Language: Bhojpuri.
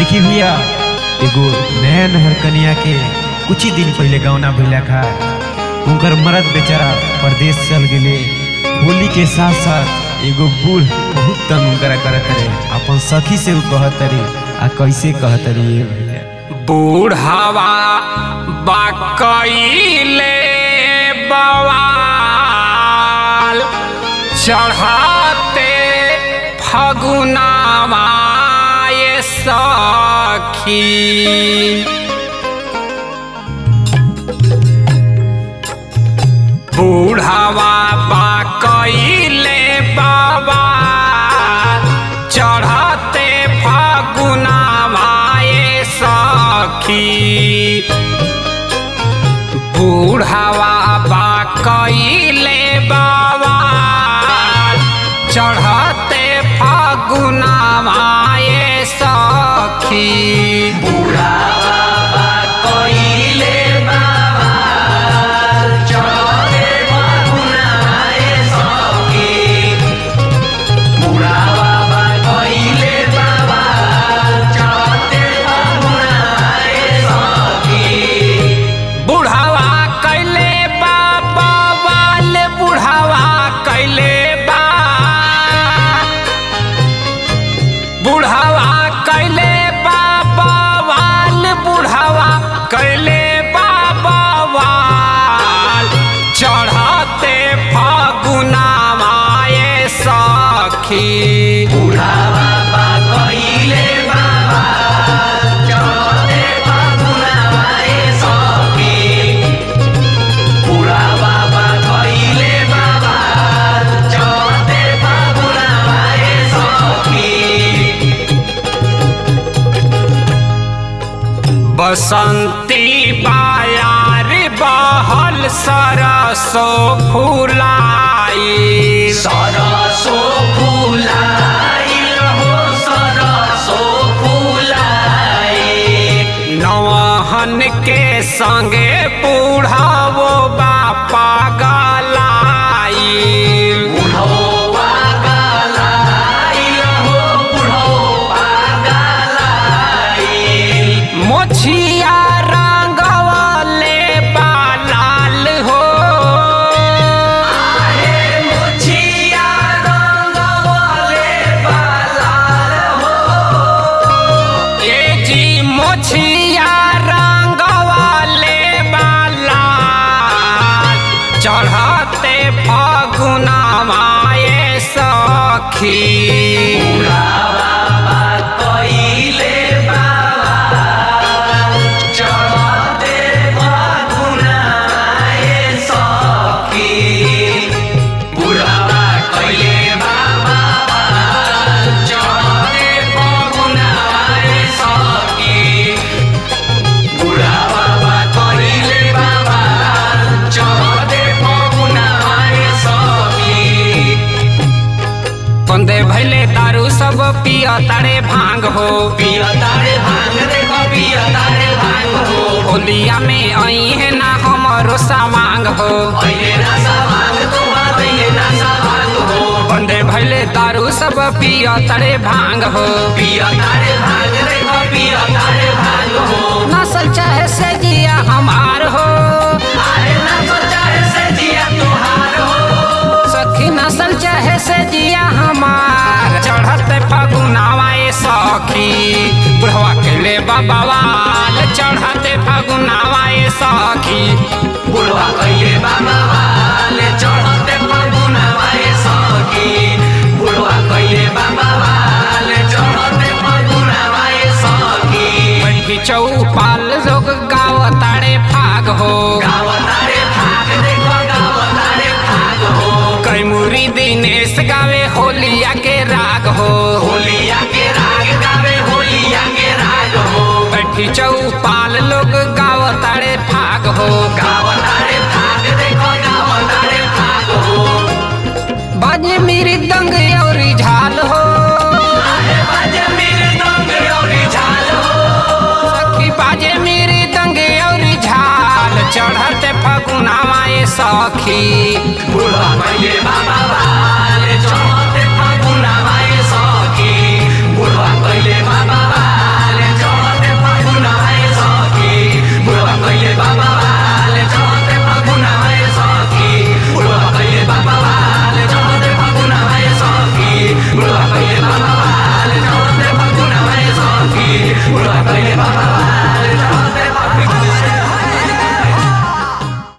देखी भैया एगो नया नहर कनिया के कुछ ही दिन पहले गौना भइला खा उनकर मरद बेचारा परदेश चल गेले होली के साथ साथ एगो बूढ़ बहुत तंग उनकरा करत रहे अपन सखी से उ कहत रहे आ कैसे कहत रहे ये भैया बूढ़ावा बाकैले बवाल चढ़ाते फगुनावा ये सखी बूढ़ावा बाकैले बवाल चढ़ाते फगुनावा ये सखी बूढ़ावा बा कैले बाबा चढ़ते फागुनावा ये सखी बुढ़ावा कैले बाबा वाल बुढ़ावा कैले बा बुढ़ावा कैले बाबा वाल बुढ़ावा कैले बाबा वाल चढ़ते फागुनावा ये सखी बसंती बायार बहल सरसो फुलाई सरसो फुलाइल हो सरसो फुलाइल नवहन के संगे बूढ़ावो बापा गलाई बुढ़ौवा गलाइल हो बुढ़ौवा गलाइल मोछिया रंगवले बालाल हो आहे मुछिया रंगवले बालाल हो ए जी मोछिया रंगवले बालाल चढ़ते फगुनावा ये सखी बुढ़ावा कइले बाबा चढ़ते फगुनाए सखी बुढ़ावा कइले बाबा चढ़ते फगुनाए सखी बुढ़ावा कइले बाबा चढ़ते फगुनाए सखी बंदे भैले दारू सब पिया तारे भांग हो पिया तारे भांग देखो पिया तारे भांग हो होलिया में आई है ना हमारो सामांग हो अहिले नासा भांग तुम्हार अहिले नासा भांग हो बंदे भैले दारू सब पिया तारे भांग हो पिया तारे भांग देखो पिया तारे भांग हो नसल चाहे से जिया हमार हो अरे ना सोचा है से जिया तुहार हो सखी नसल चाहे से जिया हमार चढ़ते फगुनावा ये सखी बुढ़वा के ले बाबाल चढ़ते फगुनावा ये सखी बुढ़वा कइले बाबा वाले चढ़ते फगुना वाए सखी बुढ़वा कइले बाबा वाले चढ़ते फगुना वाए सखी बैठी चौपाल लोग गाव ताड़े फाग हो गाव तारे भाग देखो गाव तारे भाग हो कैमुरी दिनेश गावे होलिया के राग हो होलिया के राग गावे होलिया के राग हो बैठी चौपाल लोग गाव ताड़े फाग हो गाव तारे भाग देखो गाव तारे भाग हो बाजे मेरी दंग और झाल हो आहे बाजे मेरे दंग औरी झाल हो सखी बाजे मेरी दंग और झाल चढ़ते फगुनावा ये सखी बुढ़वा कइले बाबा वाले चढ़ते फगुना वाए सखी बुढ़वा कइले बाबा वाले बुढ़वा कइले बाबा